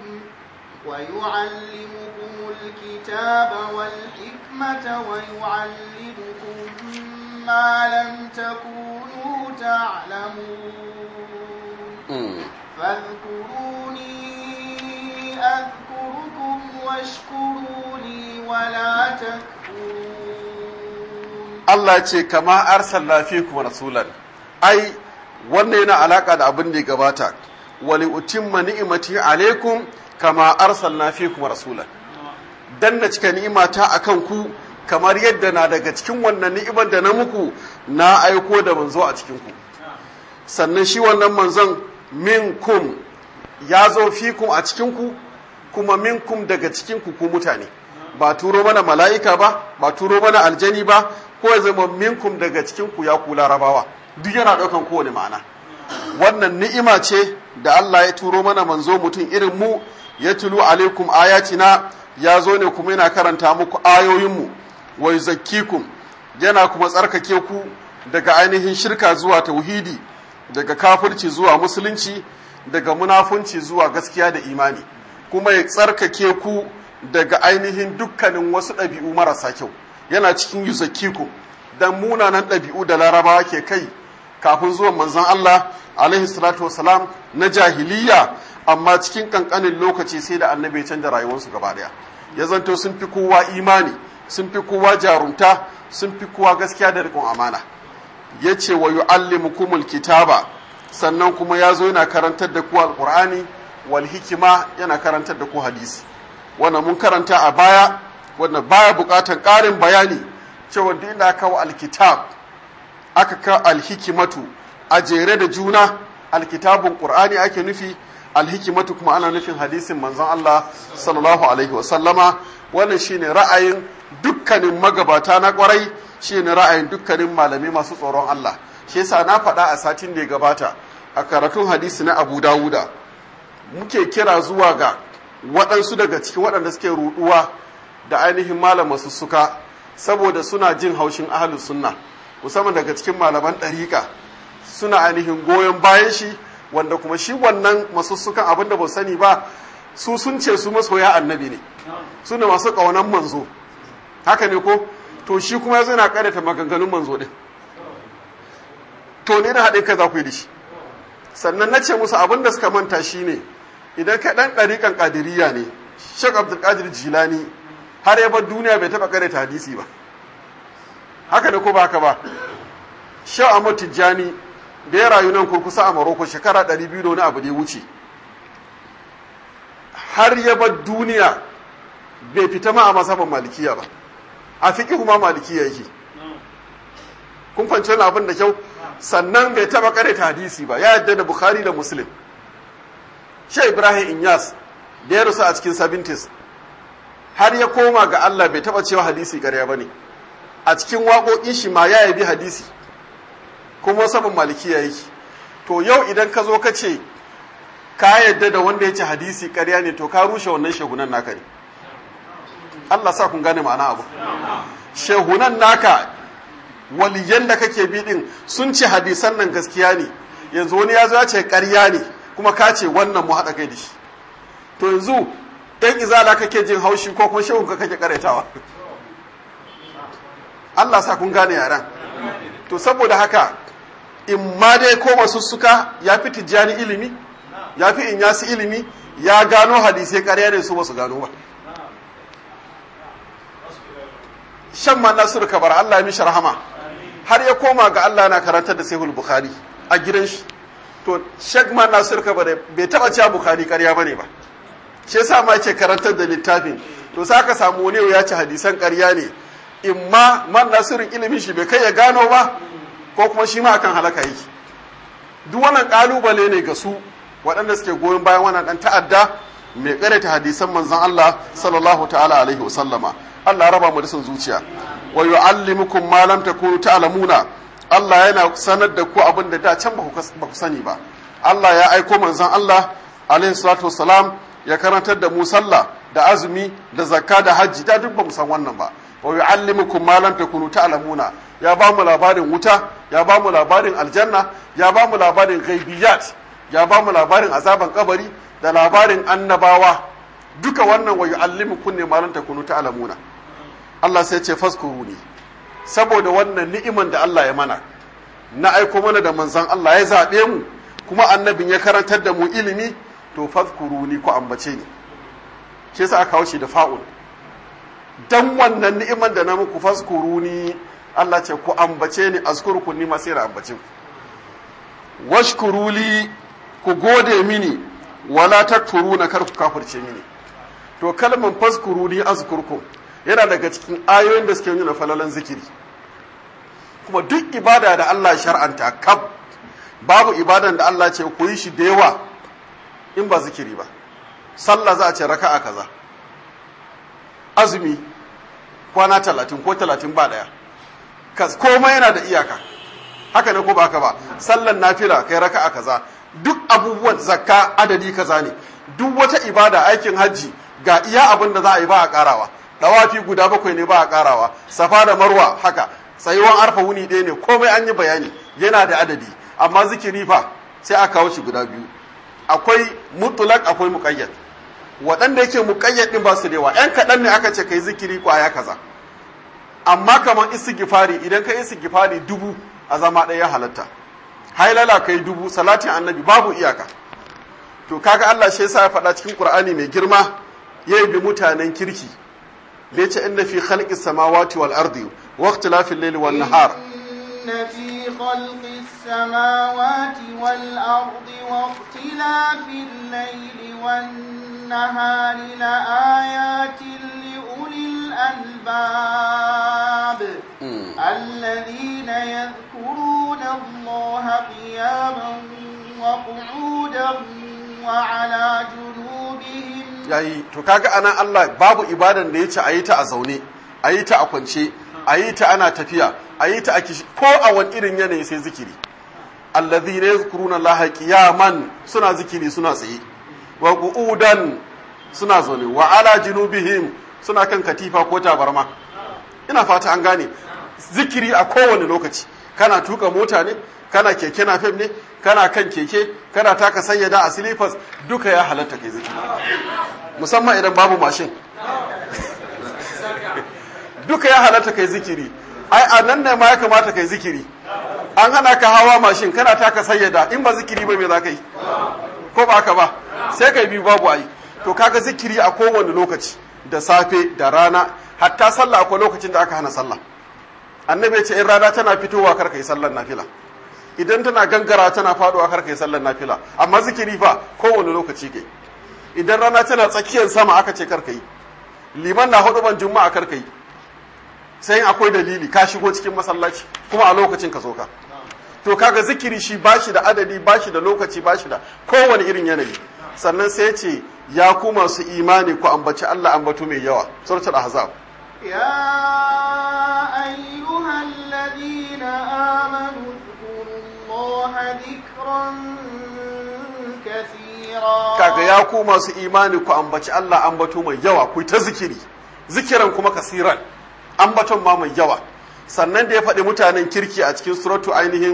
ويعلمكم الكتاب والحكمة ويعلمكم ما لم تكونوا تعلمون فاذكروني أذكركم واشكروا لي ولا تكفرون Allah ce kama arsalna fikum rasulan ai wannan yana alaka da abin da ya gabata wali utimma ni'imati alaikum kama arsalna fikum rasulan dan na cika ni'imata akan ku kamar yadda na daga cikin wannan ni'imar da na muku na aiko da manzo a cikin ku sannan shi wannan manzon minkum ya zo fikum a cikin ku kuma minkum daga cikin ku ku mutane ba turo mana mala'ika ba ba turo mana aljani ba ko ya zama minkum daga cikin ku ya ku larabawa duk yana daukan kowane ma'ana wannan ni'ima ce da Allah ya turo mana manzo mutum irin mu ya tulu alaikum ayatina ya zo ne kuma yana karanta muku ayoyinmu wa yuzakkikum yana kuma tsarkake ku daga ainihin shirka zuwa tauhidi daga kafirci zuwa musulunci daga munafunci zuwa gaskiya da imani kuma ya tsarkake ku daga ainihin dukkanin wasu ɗabi'u marasa kyau yana cikin yuzakkikum dan munanan ɗabi'u da larabawa ke kai kafin zuwan manzon Allah alaihi salatu wasalam na jahiliya amma cikin kankanin lokaci sai da annabi ya canza rayuwarsu gaba daya ya zanto sun fi kowa imani sun fi kowa jarumta sun fi kowa gaskiya da riƙon amana ya ce wa yu'allimukumul kitaba sannan kuma ya zo yana karantar da ku alqur'ani wal hikima yana karantar da ku hadisi wannan mun karanta a baya wannan baya buƙatar ƙarin bayani cewa duk inda aka kawo alkitab aka kawo alhikimatu a jere da juna alkitabun qur'ani ake nufi alhikimatu kuma ana nufin hadisin manzon Allah sallallahu alaihi wasallama wannan shine ra'ayin dukkanin magabata na kwarai shine ra'ayin dukkanin malamai masu tsoron Allah shi yasa na faɗa a satin da ya gabata a karatun hadisi na Abu Dawuda muke kira zuwa ga waɗansu daga cikin waɗanda suke ruɗuwa da ainihin malaman suka saboda suna jin haushin ahlus sunna musamman daga cikin malaman ɗariƙa suna ainihin goyon bayan shi wanda kuma shi wannan masussukan abin da ba sani ba su sun ce su masoya annabi ne su ne masu ƙaunan manzo haka ne ko to shi kuma ya yana ƙarata maganganun manzo ɗin to ne na haɗe ka za ku yi da shi sannan na ce musu abin da suka manta shi ne idan ka ɗan ɗariƙan ƙadiriya ne shek abdulkadir jilani har ya bar duniya bai taɓa ƙarata hadisi ba haka ne ko ba haka ba shek ahmad tijjani da ya rayu nan kurkusa a Maroko shekara 200 da wani abu da ya wuce har ya bar duniya bai fita ma a masaban malikiya ba a fiƙi kuma malikiya yake kun fanci wani abin da kyau sannan bai taba ta hadisi ba ya yadda da bukhari da muslim shi ibrahim inyas da ya rusa a cikin 70s har ya koma ga allah bai taba cewa hadisi ƙarya ba ne a cikin waƙoƙin shi ma ya yabi hadisi kuma sabon malikiya yake to yau idan ka zo ka ce ka yadda da wanda ya ce hadisi karya ne to ka rushe wannan shehunan naka ne Allah sa kun gane ma'ana abu shehunan naka waliyan da kake bi din sun ce hadisan nan gaskiya ne yanzu wani ya zo ya ce karya ne kuma ka ce wannan mu haɗa kai da shi to yanzu ɗan izala kake jin haushi ko kuma shehun ka kake karetawa Allah sa kun gane yaran to saboda haka in ma dai ko masussuka ya fi tijjani ilimi ya fi in yasi ilimi ya gano hadisai ƙarya ne su basu gano ba shan ma nasiru kabar Allah ya mishi rahama har ya koma ga Allah na karantar da sahihul bukhari a gidan shi to shek ma nasiru kabar bai taba cewa bukhari ƙarya bane ba shi yasa ma yake karantar da littafin to sai ka samu wani ya ci hadisan ƙarya ne in ma man nasirin ilimin shi bai kai ya gano ba ko kuma shi ma akan halaka yake duk wannan kalubale ne ga su waɗanda suke goyon bayan wannan ɗan ta'adda mai ƙareta hadisan manzon Allah sallallahu ta'ala alaihi wasallama Allah raba mu da son zuciya wa yu'allimukum ma lam takunu ta'lamuna Allah yana sanar da ku abin da da can ba ku sani ba Allah ya aiko manzon Allah alaihi salatu wassalam ya karantar da mu sallah da azumi da zakka da hajji da duk ba mu san wannan ba wa yu'allimukum ma lam takunu ta'lamuna ya ba mu labarin wuta ya ba mu labarin aljanna ya ba mu labarin ghaibiyat ya ba mu labarin azaban kabari da labarin annabawa duka wannan wa yu'allimukum ne ma lam takunu ta'lamuna Allah sai ce faskuruni saboda wannan ni'iman da Allah ya mana na aiko mana da manzon Allah ya zabe mu kuma annabin ya karantar da mu ilimi to faskuruni ku ambace ni shi yasa aka kawo shi da fa'ul dan wannan ni'iman da na muku faskuruni Allah ce ku ambace ni azkurku ni ma sai ambace ku washkuruli ku gode mini wala takfuruna kar ku kafirce mini to kalman faskuruni azkurku yana daga cikin ayoyin da suke nuna falalan zikiri kuma duk ibada da Allah shar'anta kab babu ibadan da Allah ce ku yi shi da yawa in ba zikiri ba sallah za a ce raka'a kaza azumi kwana talatin ko talatin ba daya komai yana da iyaka haka ne ko ba haka ba sallan nafila kai raka'a kaza duk abubuwan zakka adadi kaza ne duk wata ibada aikin hajji ga iya abin da za a yi ba a karawa dawafi guda bakwai ne ba a karawa safa da marwa haka tsayuwan arfa wuni ɗaya ne komai an yi bayani yana da adadi amma zikiri fa sai aka kawo shi guda biyu akwai mutulak akwai muqayyad waɗanda yake muqayyad din ba su da yawa ƴan kaɗan ne aka ce kai zikiri kwaya kaza amma kamar istighfari idan ka istighfari dubu a zama ɗaya halatta hailala kai dubu salatin annabi babu iyaka to kaga Allah shi yasa ya faɗa cikin Qur'ani mai girma yayi bi mutanen kirki da yace inna fi khalqis samawati wal ardi wa ikhtilafil layli wan nahar إن في خلق السماوات والأرض واختلاف الليل والنهار لآيات لأولي الألباب الذين يذكرون الله قياما وقعودا وعلى جنوبهم yayi to kaga anan Allah babu ibadan da yace ayi ta a zaune ayi ta a kwance ayi ta ana tafiya ayi ta a kishi ko a wani irin yanayi sai zikiri alladhina yadhkuruna Allah qiyaman suna zikiri suna tsaye wa qu'udan suna zaune wa ala junubihim suna kan katifa ko tabarma ina fata an gane zikiri a kowane lokaci kana tuka mota ne kana keke na fem ne kana kan keke kana taka sayyada a silifas duka ya halatta kai zikiri musamman idan babu mashin duka ya halatta kai zikiri ai a nan ne ma ya kamata kai zikiri an hana ka hawa mashin kana taka sayyada in ba zikiri ba me za ka yi ko ba haka ba sai kai bi babu ai to kaga zikiri a kowane lokaci da safe da rana hatta sallah akwai lokacin da aka hana sallah annabi ya ce in rana tana fitowa kar kai sallar nafila idan tana gangara tana faduwa kar kai sallar nafila amma zikiri fa kowane lokaci kai idan rana tana tsakiyar sama aka ce kar kai liman na hudu ban juma'a kar kai sai in akwai dalili ka shigo cikin masallaci kuma a lokacin ka zo ka to kaga zikiri shi bashi da adadi bashi da lokaci bashi da kowane irin yanayi sannan sai ya ce ya ku masu imani ku ambaci Allah ambato mai yawa suratul ahzab يا أيها الذين آمنوا اذكروا الله ذكرا كثيرا kaga ya ku masu imani ku ambaci Allah ambato mai yawa ku ta zikiri zikiran kuma kasiran ambaton ma mai yawa sannan da ya faɗi mutanen kirki a cikin suratu ainihin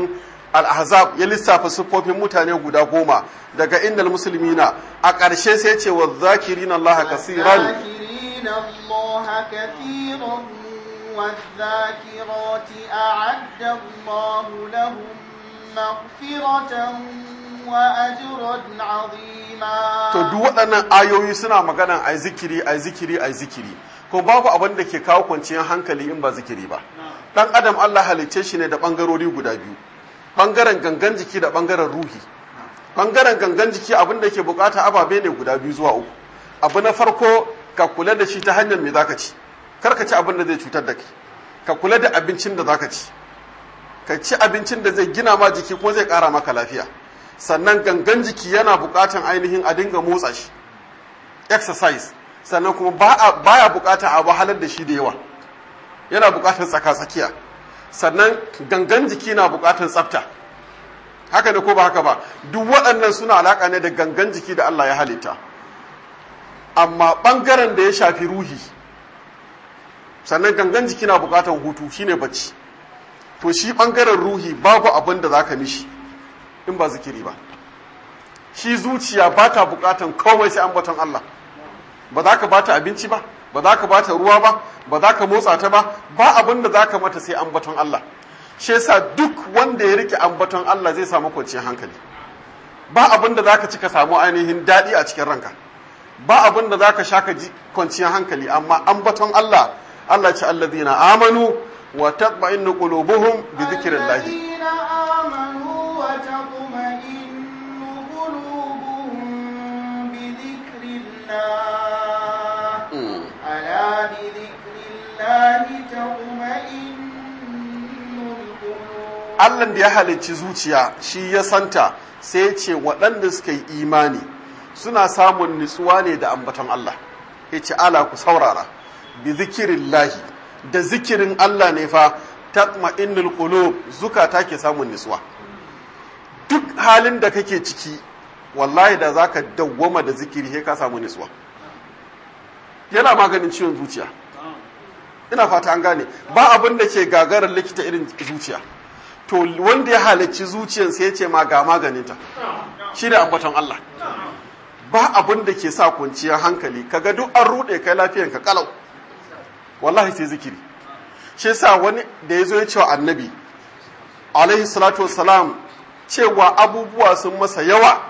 al-ahzab ya lissafa siffofin mutane guda goma daga innal muslimina a ƙarshe sai ce wa zakirina Allah kasiran والذاكرين الله كثيرا والذاكرات أعد الله لهم مغفرة وأجرا عظيما to duk waɗannan ayoyi suna magana ai zikiri ai zikiri ai zikiri kuma babu abin da ke kawo kwanciyar hankali in ba zikiri ba dan adam Allah halicce shi ne da bangarori guda biyu bangaren gangan jiki da bangaren ruhi bangaren gangan jiki abin da ke bukata ababe ne guda biyu zuwa uku abu na farko ka kula da shi ta hanyar me zaka ci kar ka ci abin da zai cutar da kai ka kula da abincin da zaka ci ka ci abincin da zai gina ma jiki kuma zai kara maka lafiya sannan gangan jiki yana bukatan ainihin a dinga motsa shi exercise sannan kuma baya bukatan a wahalar da shi da yawa yana bukatan tsaka-tsakiya sannan gangan jiki na bukatan tsafta haka ne ko ba haka ba duk waɗannan suna alaƙa ne da gangan jiki da Allah ya halitta amma ɓangaren da ya shafi ruhi sannan gangan jiki na bukatan hutu shine bacci to shi ɓangaren ruhi babu abin da za ka mishi in ba zikiri ba shi zuciya ba ta bukatan komai sai ambaton Allah ba za ka ba ta abinci ba ba za ka ba ta ruwa ba ba za ka motsa ta ba ba abin da za ka mata sai ambaton Allah shi yasa duk wanda ya rike ambaton Allah zai samu kwanciyar hankali ba abin da za ka ci ka samu ainihin daɗi a cikin ranka ba abin da za ka sha ka ji kwanciyar hankali amma ambaton Allah Allah ce allazina amanu wa tatma'innu qulubuhum bi dhikrillah الذين آمنوا وتطمئن قلوبهم بذكر الله ألا بذكر الله تطمئن القلوب Allah da ya halicci zuciya shi ya santa sai ya ce waɗanda suka yi imani suna samun nutsuwa ne da ambaton Allah ya ce ala ku saurara bi zikirin lahi da zikirin Allah ne fa tatma'innul qulub zukata ke samun nutsuwa duk halin da kake ciki wallahi da zaka dawwama da zikiri sai ka samu nutsuwa yana maganin ciwon zuciya ina fata an gane ba abin da ke gagarar likita irin zuciya to wanda ya halarci zuciyar sai ya ce ma ga maganinta shi ne ambaton Allah ba abin da ke sa kwanciyar hankali kaga duk an rude kai lafiyan ka kalau wallahi sai zikiri shi yasa wani da ya zo ya cewa annabi alaihi salatu wassalam cewa abubuwa sun masa yawa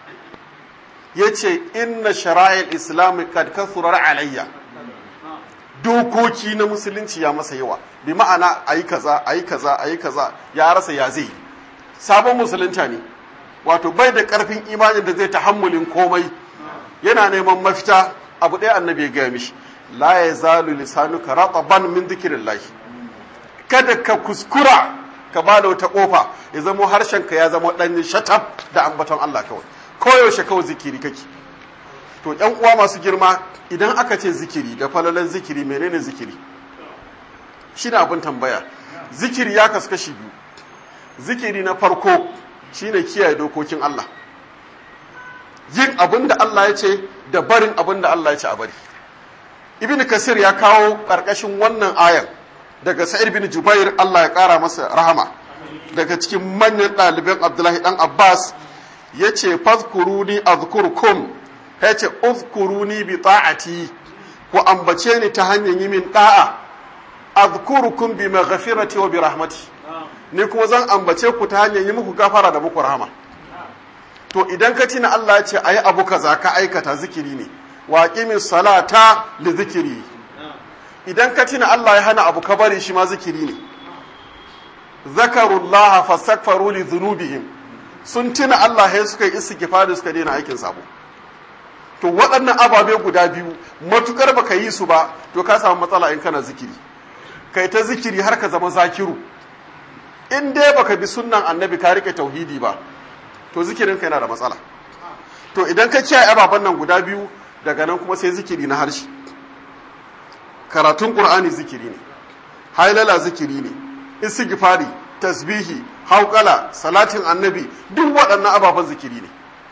ya ce inna shara'il islami kad kasurar alayya dokoki na musulunci ya masa yawa bi ma'ana ayi kaza ayi kaza ayi kaza ya rasa ya zai sabon musulunta ne wato bai da karfin imanin da zai tahammulin komai yana neman mafita abu ɗaya annabi ya gaya mishi la ya zalu lisanuka rataban min dhikrillah kada ka kuskura ka ba da wata kofa ya zama harshen ka ya zama dan shatab da ambaton Allah kawai koyaushe kawai zikiri kake to yan uwa masu girma idan aka ce zikiri da falalan zikiri menene zikiri shine abin tambaya zikiri ya kasu kashi biyu zikiri na farko shine kiyaye dokokin Allah yin abin da Allah ya ce da barin abin da Allah ya ce a bari ibn kasir ya kawo ƙarƙashin wannan ayan daga sa'id bin jubair Allah ya ƙara masa rahama daga cikin manyan ɗaliban abdullahi ɗan abbas ya ce fazkuruni azkurkum ya ce uzkuruni bi ta'ati ku ambace ni ta hanyar yi min ɗa'a azkurukum bi maghfirati wa bi rahmati ni kuma zan ambace ku ta hanyar yi muku gafara da muku rahama to idan ka tina Allah ya ce ayi abu kaza ka aikata zikiri ne wa qimis salata li zikiri idan ka tina Allah ya hana abu ka bari shi ma zikiri ne zakarullaha fastaghfaru li dhunubihim sun tina Allah ya suka yi istighfari suka daina aikin sabo to waɗannan ababe guda biyu matukar baka yi su ba to ka samu matsala in kana zikiri kai ta zikiri har ka zama zakiru in dai baka bi sunnan annabi ka rike tauhidi ba to zikirin ka yana da matsala to idan ka kiyaye ababen nan guda biyu daga nan kuma sai zikiri na harshe karatun qur'ani zikiri ne hailala zikiri ne istighfari tasbihi hauƙala salatin annabi duk waɗannan ababen zikiri ne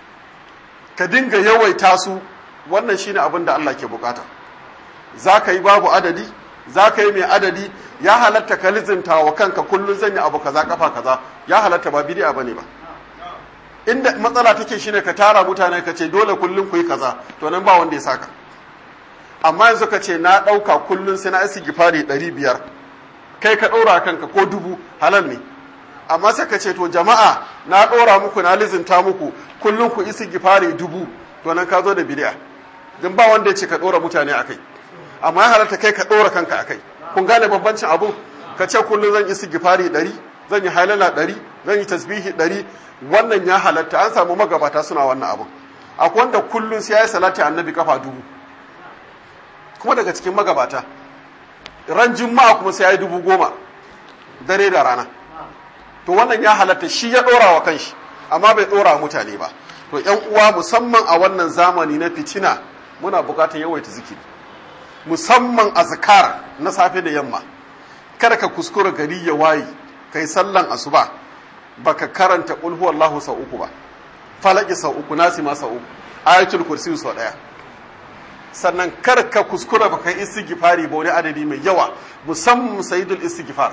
ka dinga yawaita su wannan shine abin da Allah ke bukata za ka yi babu adadi za ka yi mai adadi ya halatta ka lizinta wa kanka kullum zan yi abu kaza kafa kaza ya halatta ba bidi'a bane ba inda matsala take shine ka tara mutane ka ce dole kullum ku yi kaza to nan ba wanda ya saka amma yanzu ka ce na ɗauka kullum sai na isi gifari ɗari biyar kai ka ɗora kanka ko dubu halal ne amma sai ka ce to jama'a na ɗora muku na lizinta muku kullum ku isi gifari dubu to nan ka zo da bid'a don ba wanda ya ce ka ɗora mutane a kai amma ya halatta kai ka ɗora kanka a kai kun gane bambancin abu ka ce kullum zan isi gifari ɗari zan yi halala ɗari zan yi tasbihi ɗari wannan ya halatta an samu magabata suna wannan abu akwai wanda kullum sai ya yi salati annabi kafa dubu kuma daga cikin magabata ran juma'a kuma sai ya yi dubu goma dare da rana to wannan ya halatta shi ya ɗora wa kanshi amma bai ɗora mutane ba to yan uwa musamman a wannan zamani na fitina muna bukatar yawaita zikiri musamman azkar na safe da yamma kada ka kuskura gari ya waye kai sallan asuba baka karanta qul huwallahu sau uku ba falaki sau uku nasi ma sau uku ayatul kursi sau daya sannan kar ka kuskura baka istighfari ba wani adadi mai yawa musamman sayyidul istighfar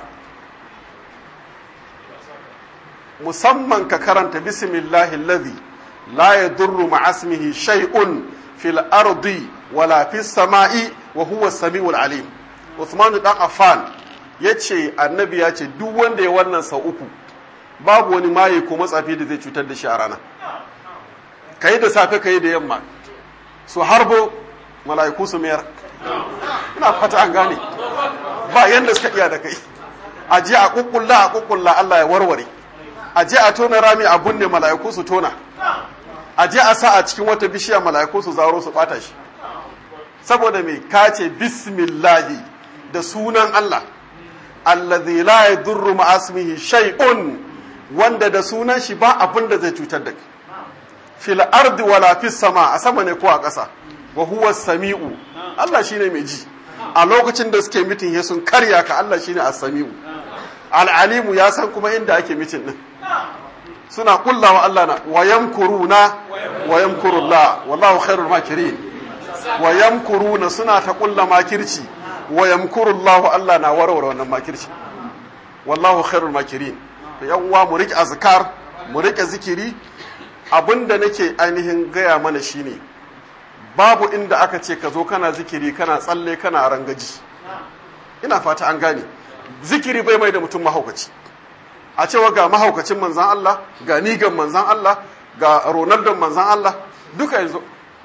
musamman ka karanta bismillahi alladhi la yadurru ma'asmihi shay'un fil ardi wala fis sama'i wa huwa samiul alim Uthman dan Affan yace annabi ya ce duk wanda ya wannan sau uku babu wani maye ko matsafi da zai cutar da shi a rana kai da safe kai da yamma su harbo mala'iku su mayar ina fata an gane ba yanda suka iya da kai a je a kukkulla a kukkulla Allah ya warware a je a tona rami a bunne mala'iku su tona a je a sa a cikin wata bishiya mala'iku su zaro su bata shi saboda me kace bismillahi da sunan Allah allazi la yadurru ma'asmihi shay'un wanda da sunan shi ba abin da zai cutar da kai fil ardi wala fis sama a sama ne ko a ƙasa wa huwa sami'u Allah shine mai ji a lokacin da suke mitin ya sun karya ka Allah shine as-sami'u al-alimu ya san kuma inda ake mitin din suna kullawa Allah na wa yamkuruna wa yamkurullah wallahu khairul makirin wa yamkuruna suna ta kulla makirci wa yamkurullah Allah na warware wannan makirci wallahu khairul makirin to yan uwa mu rike azkar mu rike zikiri abinda nake ainihin gaya mana shine babu inda aka ce ka zo kana zikiri kana tsalle kana rangaji ina fata an gane zikiri bai mai da mutum mahaukaci a cewa ga mahaukacin manzan Allah ga nigan manzan Allah ga ronaldo manzan Allah duka yanzu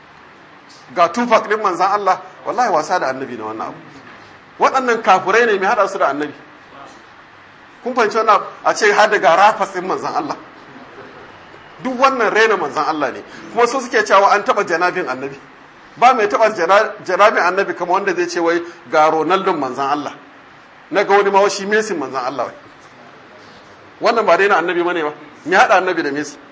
ga tupac din manzan Allah wallahi wasa da annabi na wannan abu waɗannan kafurai ne mai haɗa su da annabi kun fahimci wannan a ce har da ga rafas din manzan Allah duk wannan rena manzan Allah ne kuma su suke cewa an taɓa janabin annabi ba mai taɓa janabin annabi kama wanda zai ce wai ga ronaldo manzan Allah na ga wani mawashi mesin manzan Allah wai wannan ba daina annabi bane ba me hada annabi da mesi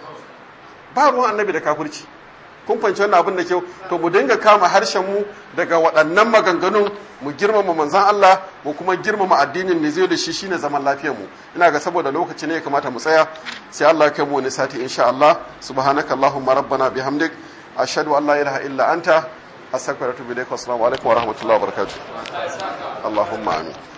ba ruwan annabi da kafirci kun fahimci wannan abin da kyau to mu dinga kama harshen mu daga waɗannan maganganun mu girmama manzon Allah mu kuma girmama addinin ne zai da shi shine zaman lafiyar mu ina ga saboda lokaci ne ya kamata mu tsaya sai Allah ya kai mu wani sati insha Allah subhanaka allahumma rabbana bihamdik ashhadu an la ilaha illa anta astaghfiruka wa atubu ilaik wa assalamu alaikum wa rahmatullahi wa barakatuh allahumma amin